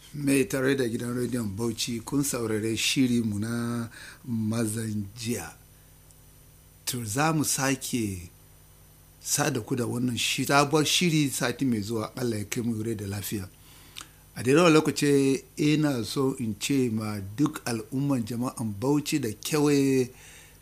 mai tare da gidan rediyon bauchi kun saurare shiri mu na mazan jiya to za mu sake sada ku da wannan sabuwar shiri sati mai zuwa allah ya kai mu da lafiya a daidai lokaci ina so in ce ma duk al'umman jama'an bauchi da kewaye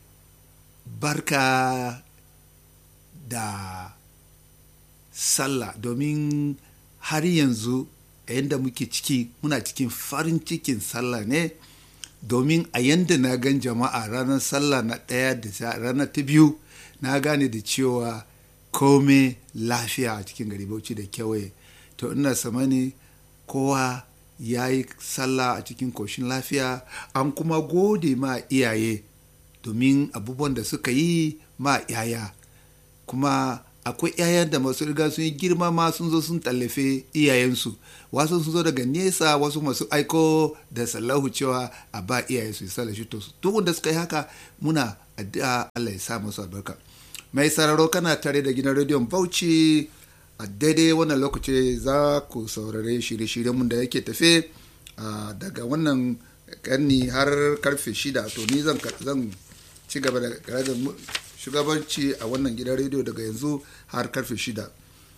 barka da sallah domin har yanzu a yadda muke ciki muna cikin farin cikin sallah ne domin a yadda na gan jama'a ranar sallah na ɗaya da ranar ta biyu na gane da cewa kome lafiya a cikin gari bauchi da kewaye to ina samani kowa ya yi sallah a cikin koshin lafiya an kuma gode ma iyaye domin abubuwan da suka yi ma yaya kuma akwai 'ya'yan da masu riga sun yi girma ma sun zo sun tallafe iyayensu wasu sun zo daga nesa wasu masu aiko da sallahu cewa a ba iyaye su yi shi to duk wanda suka yi haka muna addu'a Allah ya sa musu albarka mai sararo kana tare da gidan rediyon Bauchi a daidai wannan lokaci za ku saurare shirye-shiryen mun da yake tafe daga wannan karni har karfe shida to ni zan ci gaba da shugabanci a wannan gidan rediyo daga yanzu har karfe shida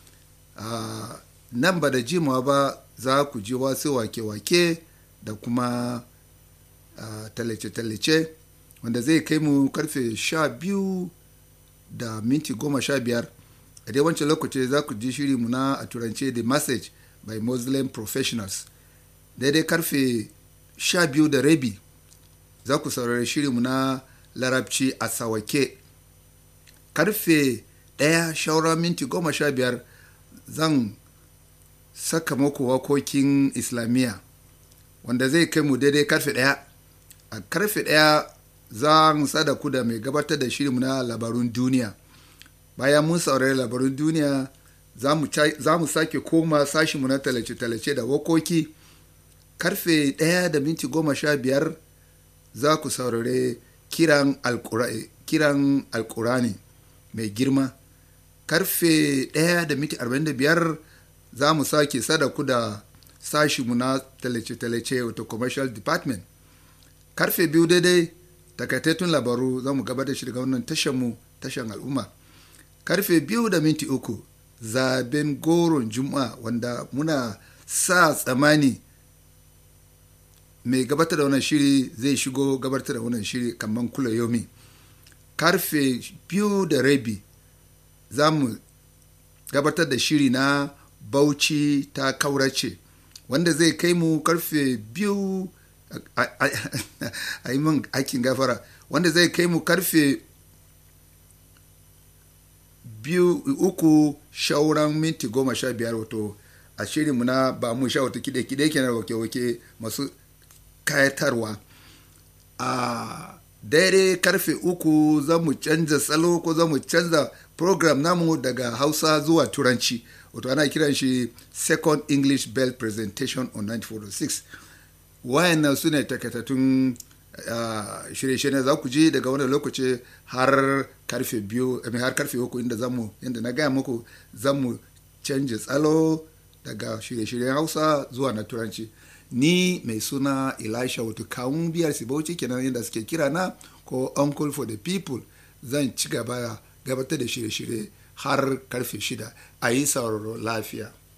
nan ba da jimawa ba za ku ji wasu wake-wake da kuma tallace-tallace wanda zai kai mu karfe sha biyu da minti goma sha biyar a dai wancan lokaci za ku ji shiri muna a turance the message by muslim professionals daidai karfe sha biyu da rabi za ku saurari shiri muna larabci a sawake karfe ɗaya shaura minti goma sha biyar zan saka muku wakokin islamiyya wanda zai kai mu daidai karfe ɗaya a karfe ɗaya za mu sada ku da mai gabatar da shirinmu na labarun duniya bayan mun saurari labarun duniya za mu sake koma sashinmu na talace-talace da wakoki karfe ɗaya da minti goma sha biyar za ku saurari kiran alkurani mai girma karfe 1 da miti 45 za mu sake sadaku da sashimu na talace-talace wato commercial department karfe biyu daidai takaitattun labaru za mu gabatar shi daga wannan tashanmu tashan al'umma karfe biyu da minti uku zaben goron juma'a wanda muna sa tsamani mai gabatar da wannan shiri zai shigo gabatar da wannan shiri kamar kula yomi karfe biyu da rabi za mu gabatar da shiri na bauchi ta kaurace wanda zai kai mu karfe biyu a yi min aikin gafara wanda zai kai mu karfe biyu uku shauran minti goma sha biyar wato a shirinmu na ba mu sha wata kide-kide kenan wake-wake masu kayatarwa a daidai karfe uku za mu canza salo ko za mu canza program namu daga hausa zuwa turanci wato ana kiran shi second english bell presentation on 9406 wayannan su ne takaitattun uh, shirye-shirye za ku ji daga wannan lokaci har karfe biyu har karfe uku inda zamu yadda na gaya muku zamu canja tsalo daga shirye-shiryen hausa zuwa na turanci ni mai suna elisha wato kawun biyar sibauci kenan yadda suke kira na ko uncle for the people zan ci gaba gabatar da shirye-shirye har karfe shida a yi sauraro lafiya